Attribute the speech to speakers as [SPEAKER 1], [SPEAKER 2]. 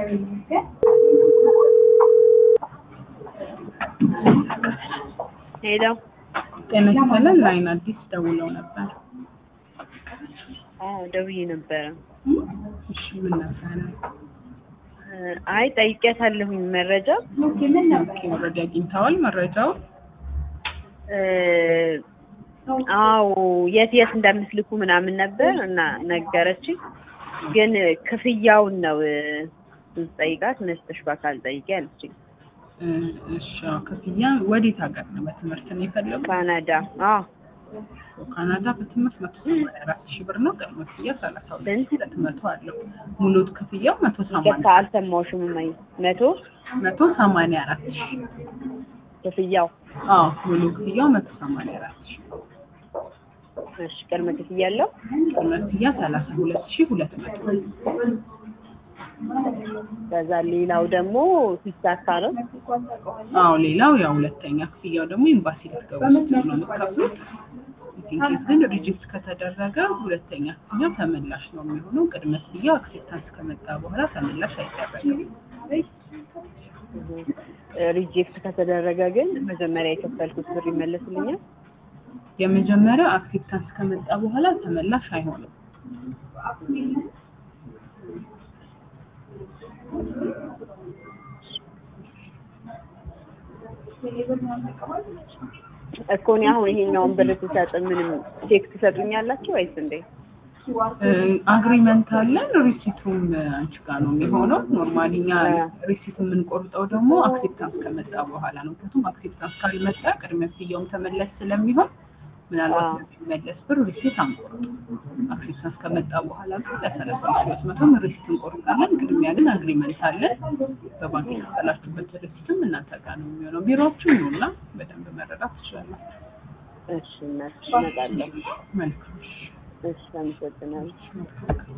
[SPEAKER 1] ሄለው
[SPEAKER 2] ጤና ይስጥልን ላይን አዲስ ደውለው ነበር።
[SPEAKER 1] አዎ ደውዬ ነበረ።
[SPEAKER 2] እሺ ምን ነበረ?
[SPEAKER 1] አይ ጠይቄያታለሁኝ መረጃ
[SPEAKER 2] ኦኬ ኦልሬዲ አግኝተዋል መረጃውን?
[SPEAKER 1] እ አዎ የት የት እንደምትልኩ ምናምን ነበር እና ነገረችኝ። ግን ክፍያውን ነው ስጠይቃት መስጠሽ በአካል ጠይቄ አለችኝ።
[SPEAKER 2] እ እሺ አዎ፣ ክፍያ ወዴት ሀገር ነው? በትምህርት ነው የፈለጉት?
[SPEAKER 1] ካናዳ። አዎ
[SPEAKER 2] ካናዳ በትምህርት መቶ ሰማንያ አራት ሺህ ብር ነው። ቅድመ ክፍያ ሰላሳ ሁለት
[SPEAKER 1] ስንት?
[SPEAKER 2] ሺህ ሁለት መቶ አለው። ሙሉ ክፍያው መቶ
[SPEAKER 1] ይቅርታ
[SPEAKER 2] ሰማንያ
[SPEAKER 1] አልሰማሁሽም። እማዬ መቶ
[SPEAKER 2] መቶ ሰማንያ አራት ሺህ
[SPEAKER 1] ክፍያው
[SPEAKER 2] አዎ ሙሉ ክፍያው መቶ ሰማንያ አራት ሺህ
[SPEAKER 1] እሺ ቅድመ ክፍያ አለው።
[SPEAKER 2] ቅድመ ክፍያ ሰላሳ ሁለት ሺህ ሁለት መቶ
[SPEAKER 1] ከዛ ሌላው ደግሞ ሲሳካ ነው።
[SPEAKER 2] አዎ ሌላው ያው ሁለተኛ ክፍያው ደግሞ ኤምባሲ ልትገቡ ስትሉ ነው የምትከፍሉት። ኢንኬስ ግን ሪጅስት ከተደረገ ሁለተኛ ክፍያው ተመላሽ ነው የሚሆነው። ቅድመ ክፍያው አክሴፕታንስ ከመጣ በኋላ ተመላሽ አይደረግም።
[SPEAKER 1] ሪጀክት ከተደረገ ግን መጀመሪያ የከፈልኩት ብር ይመለስልኛል።
[SPEAKER 2] የመጀመሪያው አክሴፕታንስ ከመጣ በኋላ ተመላሽ አይሆንም።
[SPEAKER 1] እኮ እኔ አሁን ይሄኛውን ብር ስሰጥ ምንም ቼክ ትሰጡኛላችሁ ወይስ እንዴ?
[SPEAKER 2] አግሪመንት አለን። ሪሲቱም አንቺ ጋር ነው የሚሆነው። ኖርማሊ እኛ
[SPEAKER 1] አ-
[SPEAKER 2] ሪሲት የምንቆርጠው ደግሞ አክሴፕታንስ ከመጣ በኋላ ነው። ምክንያቱም አክሴፕታንስ ካልመጣ ቅድመ ክፍያውም ተመለስ ስለሚሆን ምናልባት
[SPEAKER 1] አ-
[SPEAKER 2] ለሚመለስ ብር ሪሲት አንቆርጥም። አክሴፕታንስ ከመጣ በኋላ ግን ለሰላሳ ሺህ ሁለት መቶም ሪሲት እንቆርጣለን። ቅድሚያ ግን አግሪመንት አለን። በባንክ የተጠላችሁበት ሪሲትም እናንተ ጋር ነው የሚሆነው። ቢሮዎችም ነው እና በደንብ መረዳት ትችላላችሁ።
[SPEAKER 1] እሺ እናትሽ እመጣለሁ።
[SPEAKER 2] መልካም
[SPEAKER 1] እሺ አመሰግናለሁ።